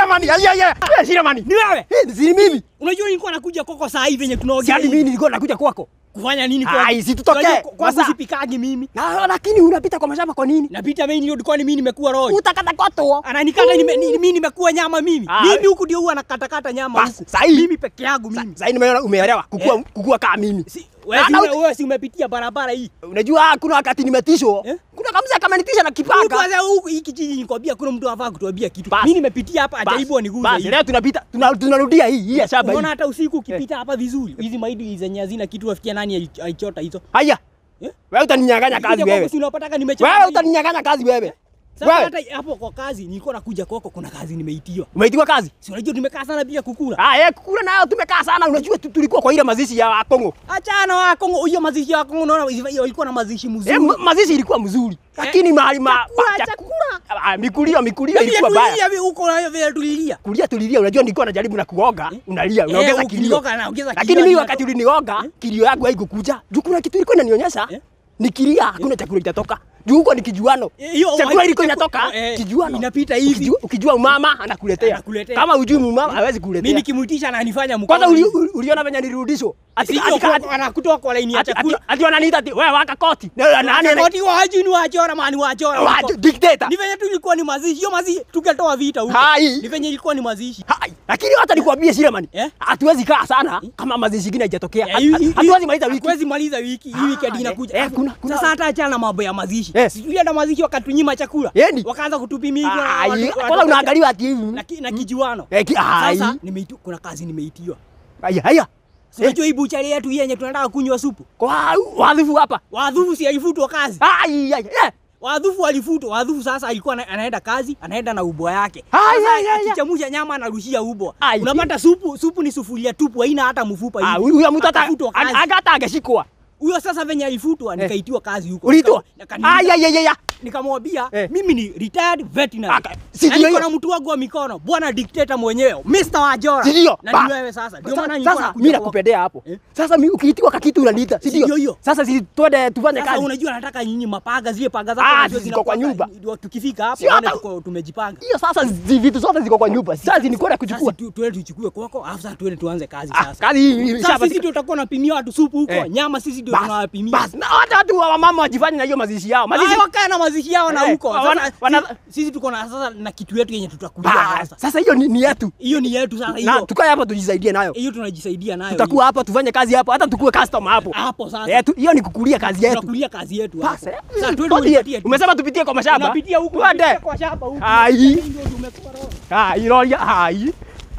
Shiramani, aya aya. Eh, Shiramani. Ni wewe? Eh, si mimi. Unajua nilikuwa nakuja kwako saa hii venye Si tunaongea. hadi hivi. mimi nilikuwa nakuja kwako. Kufanya nini Ai, si tutokee. Unajua kwa- Kwangu Masa- sipikagi mimi. Na lakini unapita kwa mashamba kwa nini? Napita main road kwani mimi nimekuwa roho. Utakata koto. Ananikata nime, ni- mimi nimekuwa nyama mimi. Ah. Mimi huku ndio huwa nakatakata nyama Bas, huku. sahi. Mimi peke yangu mimi. Sasa nimeona umeelewa kukua Eh. kukua kama mimi. Si, wewe si, Na- ume- wewe si umepitia barabara hii. Unajua kuna wakati nimetishwa. Eh? Kuna kamza kama nitisha na Huku kipanga. kwanza huku hii kijiji nikwambia kuna mtu afaa kutuambia kitu. Bas. Mimi nimepitia hapa Bas, ajaribu aniguze. Bas, hivi. leo tunapita tuna- tunarudia hii hii ya shamba Unaona hii. hata usiku ukipita hapa vizuri. Hizi maidi zenye hazina kitu wafikia nani ali- alichota hizo. Haya. Eh? Wewe utaninyang'anya kazi Nikija kwako wewe. si unapataka nimechapa. Wewe utaninyang'anya kazi wewe. Sasa Wewe hata hapo kwa kazi nilikuwa nakuja kwako kuna kazi nimeitiwa. umeitiwa kazi? Si unajua tumekaa sana bila kukula. Ah, eh, kukula nayo tumekaa sana. Unajua tu- tulikuwa kwa ile mazishi ya Wakongo. Achana wa Kongo, hiyo mazishi ya Kongo unaona hiyo ilikuwa na mazishi mzuri. Eh, ma- mazishi ilikuwa mzuri. Lakini mahali ma chakula, pa- chakula. Ah, mikulio mikulio Vile ilikuwa baya. tulilia vile huko nayo vile tulilia. Kulia tulilia, unajua nilikuwa najaribu na kuoga, unalia, unaongeza Eh, kilio. ukilioga na ongeza Lakini kilio mimi hadi wakati nato- ulinioga, Eh? kilio yangu haikukuja. Juu kuna kitu ilikuwa inanionyesha. Eh? Nikilia hakuna chakula kitatoka. Juu huko ni kijuano. Eh, hiyo- Chakula ilikuwa chaku- inatoka eh, kijuano. inapita hivi. Ukijua, ukijua mama anakuletea. Anakuletea. Kama ujui mama hawezi Mimi kuletea. nikimuitisha ananifanya mkono. Kwanza uli, uli- uliona venye nilirudishwa. Ati Sio ati- ati- anakutoa kwa laini ya ati- ati- chakula. ati wananiita ati wewe waka koti. Na nani ana Koti wa hajui ni wachora mani wachora. Wa- huko. dictator. Ni venye tu ilikuwa ni mazishi. Hiyo mazishi tukatoa vita huko. Hai. Ni venye ilikuwa ni mazishi. Hai, lakini hata nikwambie Shiramani, Eh? hatuwezi kaa sana kama mazishi ingine haijatokea. Eh, hii- hii- Hatuwezi maliza wiki. Hatuwezi maliza wiki. Hii weekend Ah, inakuja. eh, eh, kuna- kuna- Sasa hata achana na mambo ya mazishi. Eh. Si tulienda mazishi wakatunyima chakula. Yendi. Wakaanza kutupimia hivyo. na Ai, watu- kwanza watu- unaangaliwa ati hivi. na, ki, na kijiwano. Eh, ki- ai. Sasa nimeitiwa, kuna kazi nimeitiwa. Haya, haya. Si Unajua hii buchari yetu hii yenye tunataka kunywa supu. Kwa wadhifu hapa. Wadhufu si alifutwa kazi. Ai, ai, eh. Wadhufu alifutwa. Wadhufu sasa alikuwa ana- anaenda kazi, anaenda na ubwa yake. Ai, Sasa ai, ai, ai. akichamusha nyama anarushia ubwa. Ai. Unapata supu, supu ni sufuria tupu, haina hata mfupa Ah, hivi. huyu huyu mtu hata Akafutwa kazi. aga- hata angeshikwa. Huyo sasa venye alifutwa nikaitiwa kazi huko. Ulitoa? Nika- nikaniita. Ai, ai, ai, ai. nikamwambia Eh. mimi ni retired veterinary. Aka- si Na ndio niko hiyo? na mtu wangu wa mikono, bwana dictator mwenyewe, Mr. Wajora. Si ndio? Na Ba- ni wewe sasa. Ndio maana nilikuwa Sasa nakuja mimi kwako. nakupendea hapo. Eh? Sasa mimi ukiitiwa kakitu unaniita, si Si ndio ndio? hiyo? Sasa si twende tufanye Sasa kazi. unajua nataka nyinyi mapaga zile paga zako Ah, unajua ziko kwa zinakuwaga- nyumba. ndio Tukifika hapo Sio wale hata- tuko tumejipanga. Hiyo sasa zi- vitu zote ziko kwa nyumba. Sasa ni kwenda Sasa kuchukua. tu- tuende tuchukue kwako, alafu sasa tuende tuanze kazi Ah, sasa. kazi hii hii Sasa imeshapatika. sisi ndio tutakuwa napimia watu supu huko, Eh. nyama sisi ndio Bas, tunawapimia. bas. Na hata watu wa mama wajifanye na hiyo mazishi yao. Mazishi Mazishi wakae na mazishi yao na Eh, huko. wana- Sasa wana- sisi- sisi tuko na sasa na kitu yetu yenye tutakulia Bas, sasa. Sasa hiyo ni, ni yetu. Hiyo ni yetu sasa Na hiyo. tukae hapa tujisaidie nayo. Hiyo tunajisaidia nayo. Tutakuwa hapa tufanye kazi hapo, hata tukue customer hapo. hiyo. hapo sasa. Eh, tu- hiyo ni kukulia kazi yetu. Tunakulia kazi yetu Sasa, hapo. eh, Sasa twende tuambie, unipatie tu. Umesema tupitie kwa mashamba? Tunapitia huko. Twende. tunapitia Kwa shamba huko. Ai. Ndio tumekuwa roho. Ai, roria, ai.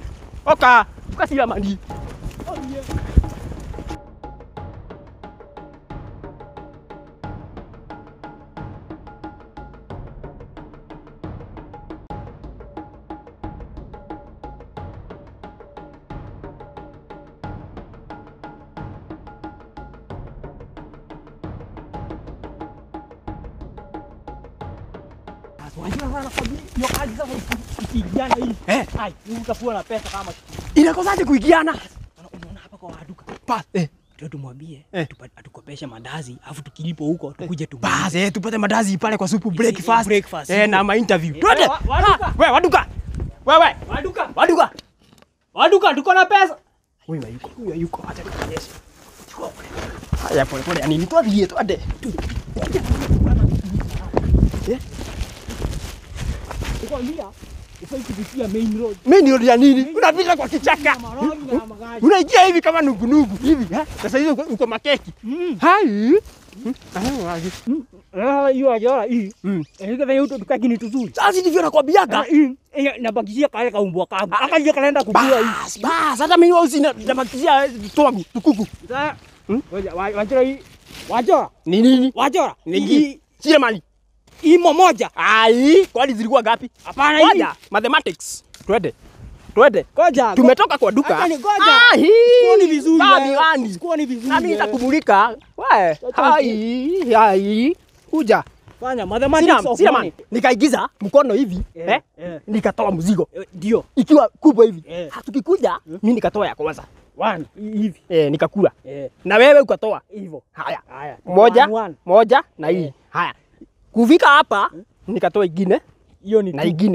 Oka, ukasiya mandi. Wajua sana kwa hiyo kazi sasa ikijana hii. Eh. Ai, utakuwa na pesa kama kitu. Inakosaje kuigiana? Unaona hapa kwa waduka. Pas, eh. Ndio tumwambie Eh. tupa- atukopeshe mandazi afu tukilipo huko tukuje tu. Bas, eh, tupate madazi pale kwa supu Yes, breakfast. breakfast. Eh, na ma interview. Eh, Twende. wa- waduka. Ah, Wewe waduka. Wewe, Waduka. waduka. Waduka tuko na pesa. Huyu hayuko, huyu hayuko. Acha nikuonyeshe. Chukua pole. Haya pole pole, yani nitwathie twende. Nikwambia ufai kupitia main road. Mimi ndio ya nini? Unapita kwa kichaka. Maroli na magari. Unaingia hivi kama nugunugu hivi. eh? Sasa hizo uko- uko makeki. Mm. Hai. Hmm, ah, wazi. Ah, hiyo ajora hii. Mm. Eh, kama hiyo tukaki ni tuzuri. Sasa ndivyo nakwambiaga. hii nabakishia kale kaumbwa kangu. Akaje kanaenda kukua hii. Bas, bas, hata mimi wao sina namakizia twangu tukuku. Sasa ngoja wa- wajora hii. Wajora. Ni nini? Wajora. Nini? Hii Sile mali. imo moja. Ai, kwani zilikuwa ngapi? Hapana hii. Ngoja, mathematics. Twende. Twende. Ngoja. Tumetoka kwa duka. Acha ni ngoja. Ah, hii. Sikuoni vizuri. Gani, wewe. gani? Sikuoni vizuri. Nami wewe. nitakumulika. We. Acha Hai, hai. Kuja. Fanya mathematics Sina, of sina money. man. Nikaigiza mkono hivi, Eh, eh? eh. Nikatoa mzigo Eh, Ndio. ikiwa kubwa hivi. Eh. Hatukikuja, mimi nikatoa ya kwanza. One. Hivi. Eh, nikakula. Eh. Na wewe ukatoa. Hivyo. Haya. Haya. Moja, One, one. moja na hii. Eh. Haya. Kufika hapa nikatoa ingine Hiyo ni na two. ingine.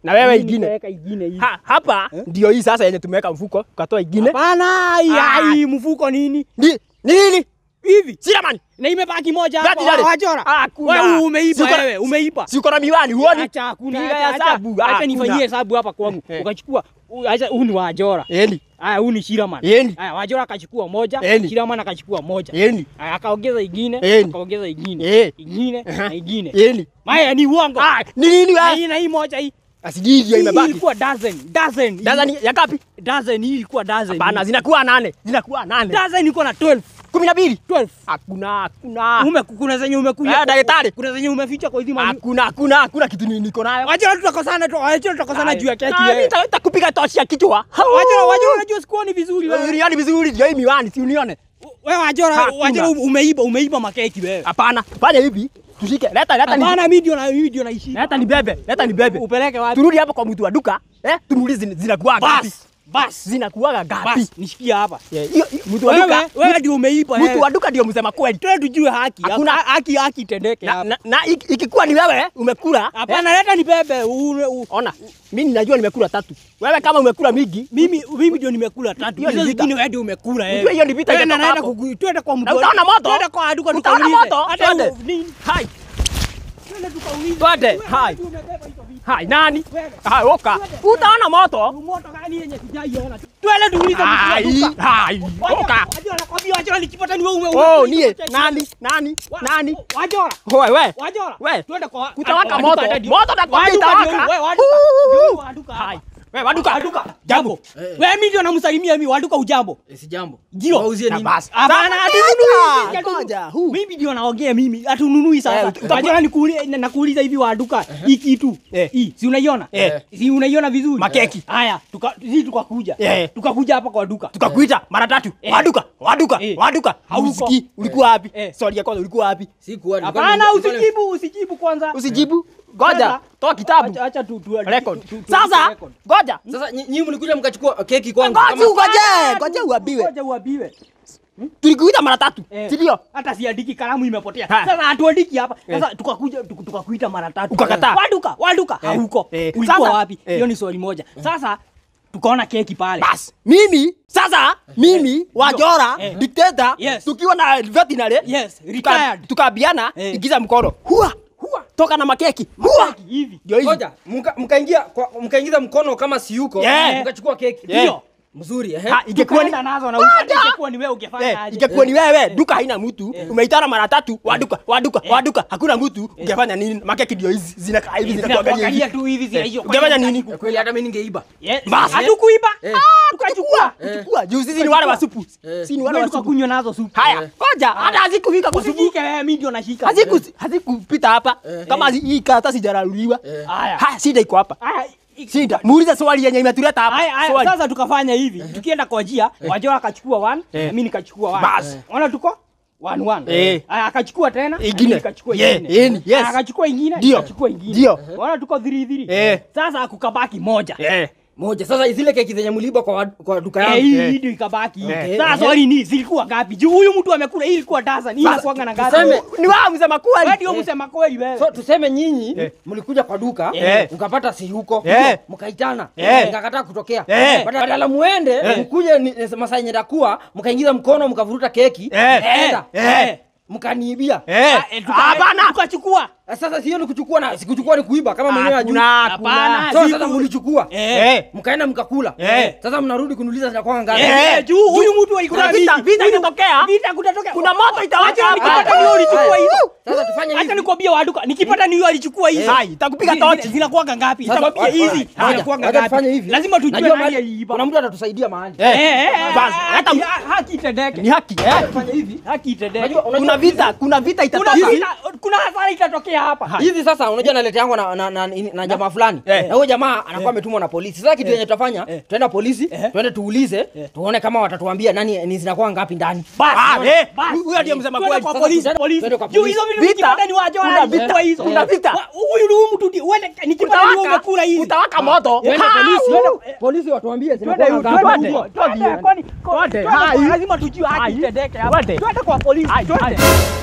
Na wewe Mimi ingine. nikaweka ingine hii. Ha, hapa ndio hii sasa yenye tumeweka mfuko, ukatoa ingine. Hapana, hii Ah. hii mfuko nini? Ni ni nini? Hivi. Sina mani. Na imebaki moja Gati hapo. dale. Wachora. Ah, kuna. Wewe umeiba Si uko na- wewe, umeiba. Si uko na miwani huoni? Acha hakuna. Piga Acha acha. hesabu. Ah, Acha kuna. nifanyie hesabu hapa kwangu. Eh. Ukachukua u- acha huu ni wajora. Yeni. Haya huu ni Shiraman. Yeni. Haya wajora akachukua moja, Yeni. Shiraman akachukua moja. Yeni. Haya akaongeza ingine, Yeni. akaongeza ingine. Eh. Ingine Aha. na ingine. Yeni. Maya ni uongo. Ah, ni nini Na wewe? hii na hii moja hii. Asijui ndio Hii imebaki. ilikuwa dozen, dozen. Sasa ni ya ngapi? dozen hii ilikuwa dozen. Hapana, zinakuwa nane. Zinakuwa nane. Dozen iko na 12. Kumi na mbili. 12. Hakuna, hakuna. Ume kuna zenye umekuja. Eh, daktari. Kuna zenye umeficha kwa hizi mani. Hakuna, hakuna, hakuna kitu ni- niko nayo. Wajua tutakosana tu, wajua tutakosana juu ya keki Ah, wewe. nita- nitakupiga tochi ya kichwa. Wajua wajua unajua sikuoni vizuri wewe. Unione vizuri, ndio hii miwani, si unione. Wewe wajua Hakuna. wajua umeiba umeiba makeki wewe. Hapana, fanya hivi. Tushike. Leta, leta ni. Hapana mimi ndio na mimi ndio naishi. Leta ni bebe. Leta ni bebe. Upeleke wapi? Turudi hapo kwa mtu wa duka. Eh? Tumuulize zina- zinakuwa ngapi? Bas. Bas. Zinakuwa ngapi? Bas, nishikia hapa. Yeah, hiyo- hiyo- Mtu wa duka. Wewe wewe ndio umeiba Mtu wewe. wa duka ndio msema kweli. Twende tujue haki. Hakuna- haki haki itendeke Na, hapa. na, na iki- ikikuwa ni wewe umekula. eh, Hapana leta ni bebe. Ule- u- Ona, mimi ninajua nimekula tatu. Wewe kama umekula mingi, Mimi mimi ndio nimekula tatu. Hiyo ni Hizo vita. zingine wewe ndio umekula Ujue wewe. hiyo ni vita Wewe itatoka naenda hapo. kuku- twende kwa mtu. Na utaona moto. Twende kwa duka Utaona tukaulize. moto. Hata Twende. u- nini? hai, Twende tukaulize. twende, Wewe hai, ndio umebeba hizo vitu. hai, nani? Wewe. Hai, oka. Utaona moto. Moto gani yenye sijaiona? Twende tuulize mtu wa Hai, duka. hai, oka. Wajora nakwambia wajora nikipata ni wewe ume. Oh, ume- nie, ume- nani? Nani? Wa- Nani? Wajora. Wewe. Wajora. We. Twende kwa Kutawaka waduka moto. ndio- Moto nakwambia waduka itawaka. ndio- wewe, waduka. Huu. Ndio waduka hapa. Hai. Wewe waduka. Waduka. Jambo. Wewe mimi ndio namsalimia mimi waduka ujambo. Si jambo. Ndio. Wauzie Na nini? basi. Hapana, Sasa, hatununui. ngoja, ngoja, huu. Mimi ndio naongea mimi, hatununui Eh, sasa. uta- Wajora nikuulize na- nakuuliza hivi waduka hii kitu. Eh. Hii si unaiona? Eh. Si unaiona vizuri? Makeki. Haya, tuka sisi tukakuja. Eh. Tukakuja hapa kwa duka. Tukakuita mara tatu. Eh. Waduka, waduka, Eh. waduka. Hauko. Hausikii. Ulikuwa wapi? Eh. Swali ya kwanza ulikuwa wapi? Sikuwa nilikuwa Hapana, nime- nilikuwa usijibu, usijibu kwanza. Usijibu. Ngoja, Sasa, toa kitabu. Acha acha tu tu. Record. tu- tu- tu- Sasa, record. ngoja. nime- Sasa nyi- nyinyi mlikuja mkachukua keki kwangu. Ngoja kama- ugoje, Ah, ngoja tu- uambiwe. Ngoja uambiwe. Tulikuita mara tatu. Eh. Si ndio? Hata siandiki kalamu imepotea. Ha. Sasa hatuandiki hapa. Sasa tukakuja tuku- tukakuita mara tatu. Ukakataa. Waduka, waduka Eh. hauko. Eh. Ulikuwa Sasa- wapi? Eh. Hiyo ni swali moja. Sasa tukaona keki pale. Bas, mimi sasa mimi Wajora Eh. dictator Yes. tukiwa na veterinary Yes, tuka- retired. tukaambiana Eh. igiza mkono. Hua, hua. Toka na makeki. Hua. Keki hivi. Ndio hivi. Ngoja, mka- mkaingia kwa- mkaingiza mkono kama si yuko, Yeah. mkachukua keki. Yeah. Mzuri, ehe. Ha, ingekuwa ni Tukaenda nazo na Ngoja. ukate ingekuwa ni wewe ungefanya Eh, aje? ingekuwa ni wewe duka haina mtu umeitana mara tatu waduka waduka waduka hakuna mtu ungefanya nini makeki ndio hizi zinakaa hivi zinakuangalia Zinakuangalia hivi tu hivi zile hiyo. ungefanya nini Eh, Kweli hata mimi ningeiba. Yes. Bas. Hatukuiba. Eh. Ah, tukachukua. kuchukua juu sisi ni wale wa supu Eh. sisi ni wale wa supu Tukakunywa nazo supu. haya ngoja hata hazikufika kwa supu Usijike wewe mimi ndio nashika. haziku hazikupita hapa kama hazi- hii karatasi jararuliwa Haya. haya shida iko hapa Haya. i- shida muulize swali yenye imetuleta hapa Haya, haya, Swali. sasa tukafanya hivi tukienda kwa njia wajora akachukua one Eh. na mimi nikachukua one Bas. ona tuko one one Eh. Haya, akachukua tena na Ingine. mimi nikachukua Yeah, ingine yani, yes. Haya, akachukua ingine Ndio. nikachukua ingine Ndio. ona tuko three three Eh. sasa kukabaki moja eh Moja. Sasa zile keki zenye mliiba kwa, wa- kwa duka Eh, yangu. hii Eh. hii ndio ikabaki Eh. sasa swali ni zilikuwa ngapi juu huyu mtu amekula hii ilikuwa dozen hii Sasa, inakuanga na ngapi tuseme- ni wao msema wewe kweli ndio msema kweli wewe So tuseme nyinyi Eh. mlikuja kwa duka Eh. mkapata si yuko Eh. mkaitana Eh. mkakataa kutokea Eh. Badala- badala muende mkuje ni- masaa yenye takuwa mkaingiza mkono mkavuruta keki Eh. mkaenda Eh. mkaniibia eh Ah, eh, tuka- hapana tukachukua sasa sio ni kuchukua na sikuchukua ni kuiba kama mwenyewe ajui hakuna Hapana. hakuna so siku- sasa mlichukua eh mkaenda mkakula Eh. sasa mnarudi kuniuliza zinakuwa ngapi Eh. Eh, juu huyu mtu alikula Kuna vita- mingi. vita Huyu- itatokea. vita kutatokea kuna moto itawaka Acha hapa nikipata ni wewe ulichukua hizo sasa tufanye Acha hivi nikwambie waduka, nikipata ni yeye alichukua hizi. Hai, itakupiga Zi- tochi. zi- Zinakuwaga ngapi? Sasa, Nikwambie wacha- hizi wacha- zinakuwaga wacha tufanye ngapi? hivi. Lazima tujue Najua nani mahali- aliiba. kuna mtu atatusaidia mahali Eh, eh, eh, Basi, ah, hata- haki- ah, haki itendeke. ni haki eh fanya hivi Haki itendeke. Unajua- unajua- kuna vita kuna vita Kuna itatoka vita, kuna hasara itatokea hapa. hivi sasa unajua nalete yangu na, na, na, na jamaa fulani Eh. na huyo jamaa anakuwa ametumwa na polisi sasa kitu yenye tutafanya Eh. tuenda polisi Eh. tuende tuulize tuone kama watatuambia nani ni zinakuwa ngapi ndani Basi, Ah, eh, basi. huyo ndiye msema Twende kweli. kwa Sasa polisi, tuende- polisi. twende kwa Juu polisi. hizo vitu Vita. nikipata ni waje Kuna wala vita. nichukua hizo. Kuna vita. Wa- Huyu ni huyu mtu ndi- uende nikipata ni wewe umekula hizi. utawaka moto Twende Ha! polisi Twende- twende polisi watuambie Twende, zinakuwa twende, ngapi twende, twende, kwani- Twende, twende, hai. lazima tujue haki Hai. itendeke hapa. Twende. Twende kwa polisi, Hai, twende. hai.